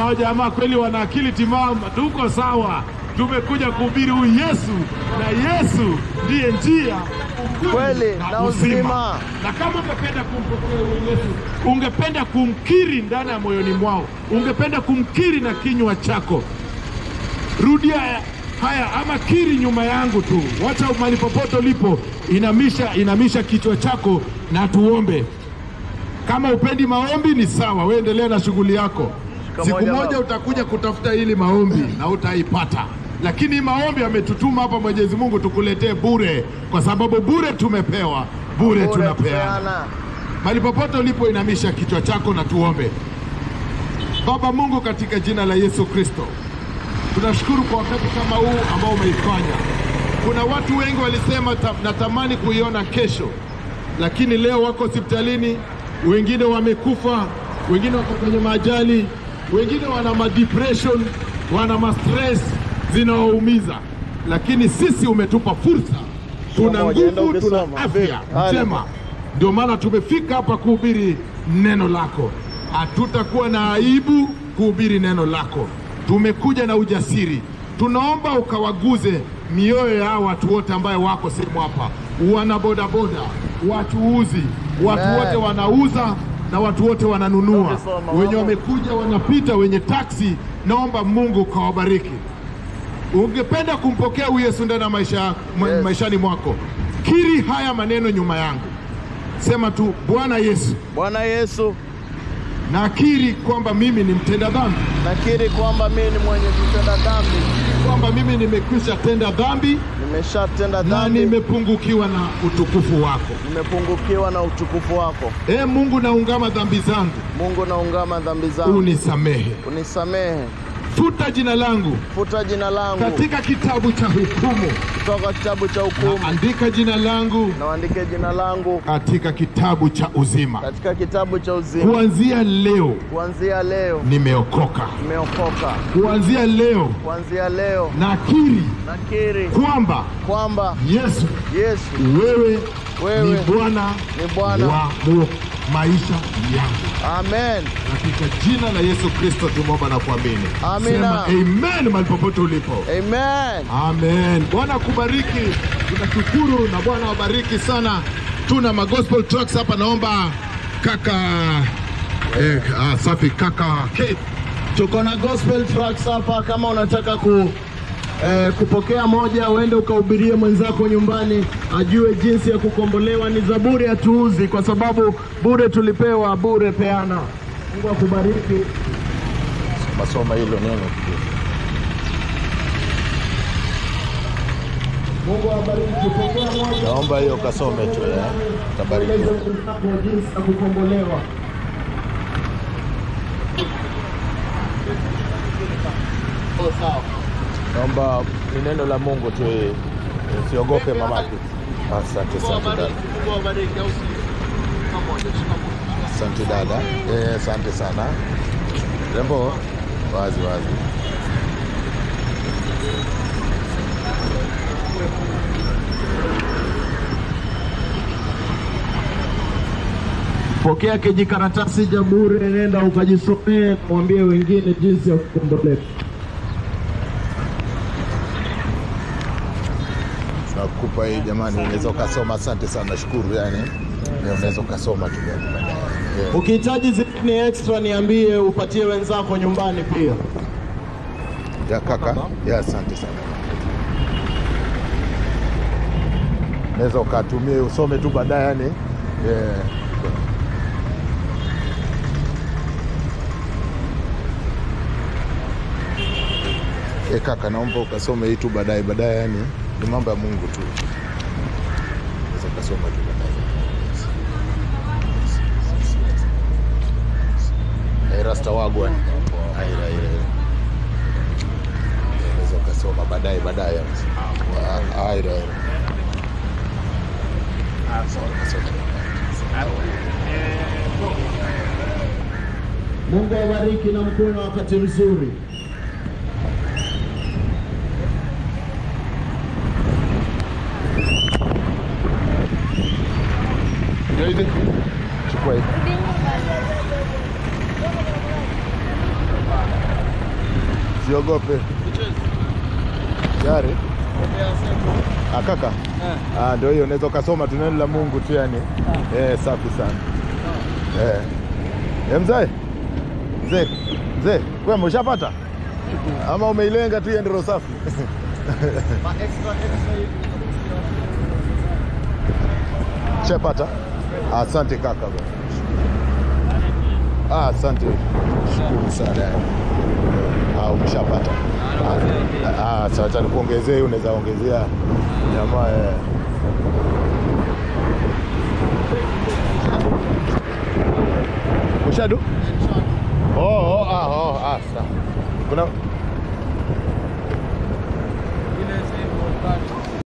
hao jamaa kweli wana akili timamu. Tuko sawa, tumekuja kuhubiri huyu Yesu, na Yesu ndiye njia, ukweli Kweli, na uzima. Na kama ungependa kumpokea huyu Yesu, ungependa kumkiri ndani ya moyoni mwao, ungependa kumkiri na kinywa chako, rudia haya ama kiri nyuma yangu tu, wacha mahali popote ulipo, inamisha, inamisha kichwa chako na tuombe. Kama upendi maombi ni sawa, wewe endelea na shughuli yako. Siku moja, moja baba. utakuja kutafuta hili maombi na utaipata, lakini hii maombi ametutuma hapa Mwenyezi Mungu tukuletee bure, kwa sababu bure tumepewa, bure Bure tunapeana. kupeana. Mahali popote ulipo, inamisha kichwa chako na tuombe. Baba Mungu, katika jina la Yesu Kristo, tunashukuru kwa wakati kama huu ambao umeifanya. Kuna watu wengi walisema ta, natamani kuiona kesho, lakini leo wako hospitalini, wengine wamekufa, wengine wako kwenye majali, wengine wana madepression, wana mastress zinawaumiza, lakini sisi umetupa fursa, tuna moja, enda nguvu, tuna ukisoma. afya Haya. njema, ndio maana tumefika hapa kuhubiri neno lako. Hatutakuwa na aibu kuhubiri neno lako, tumekuja na ujasiri. Tunaomba ukawaguze mioyo ya hao watu wote ambayo wako sehemu hapa, wana bodaboda, wachuuzi, watu Amen. wote wanauza na watu wote wananunua, Ukisoma, wenye wako. wamekuja wanapita, wenye taksi. Naomba Mungu ukawabariki. Ungependa kumpokea huyu Yesu ndani ya maisha, ma- Yes. maishani mwako, kiri haya maneno nyuma yangu, sema tu, Bwana Yesu, Bwana Yesu, nakiri kwamba mimi ni mtenda dhambi, nakiri kwamba mimi ni mwenye kutenda dhambi, kwamba mimi nimekwisha tenda dhambi nimeshatenda na dhambi, nimepungukiwa na utukufu wako. nimepungukiwa na utukufu wako. Ee Mungu, naungama dhambi zangu, Mungu, naungama dhambi zangu, unisamehe, unisamehe, futa jina langu futa jina langu katika kitabu cha hukumu, kutoka kitabu cha hukumu, andika jina langu na uandike jina langu katika kitabu cha uzima. katika kitabu cha uzima. Kuanzia leo Kuanzia leo nimeokoka, nimeokoka, kuanzia leo kuanzia leo nakiri nakiri kwamba kwamba Yesu Yesu wewe, Wewe ni Bwana ni Bwana. wa mu- maisha yangu. amen. Katika jina la Yesu Kristo tumeomba na kuamini. Amina. Sema amen mahali popote ulipo. Amen. Amen. Bwana akubariki, tunashukuru na Bwana wabariki sana. Tuna magospel trucks hapa, naomba kaka eh, ah, safi kaka Kate. Tuko na gospel tracks hapa, kama unataka ku eh, kupokea moja, uende ukahubirie mwenzako nyumbani ajue jinsi ya kukombolewa. Ni zaburi hatuuzi, kwa sababu bure tulipewa, bure peana. Mungu akubariki. Masoma hilo neno. Mungu awabariki. Pokea moja, Naomba hiyo kasome tu eh. Tabarikiwa. mwenzako jinsi ya kukombolewa. Oh, sawa. Naomba ni neno la Mungu tu, eh, usiogope mamake. Asante asante dada. Mungu awabariki, au sio? Pamoja, shikamoo. Asante dada. Eh, asante sana. Rembo wazi wazi. Pokea kijikaratasi cha bure, nenda ukajisomee, mwambie wengine jinsi ya kukombolewa. Nakupa hii jamani, unaweza ukasoma. Asante sana, nashukuru yani. Eh, Unaweza ukasoma tu baadaye. Eh, Ukihitaji zingine extra, niambie, upatie wenzako nyumbani pia. Ya kaka, ya asante sana. Unaweza ukatumie usome tu baadaye yani. Eh, Eh, kaka naomba ukasome hii tu baadaye baadaye yani ni mambo ya Mungu tu. Unaweza ukasoma tu baadaye. Eh, Rasta wagwan. Aira aira. Unaweza ukasoma baadaye baadaye. Ah, Aira aira. Ukasoma. Mungu awabariki na mkuwe na wakati mzuri. Chukua hii. Usiogope. Tayari? Ah, kaka. Ah, ndio hiyo unaweza ukasoma tu neno la Mungu tu yani. Eh, safi sana. Eh. Eh, mzee. Mzee. Mzee, wewe umeshapata? Ama umeilenga tu iende roho safi? Shapata? Asante kaka. bwana. Ah, asante. Shukuru sana. Ah, umeshapata. Ah, ah, sasa nikuongezee, unaweza ongezea jamaa eh. Ushadu? Oh, oh, ah, oh, ah, sawa. Kuna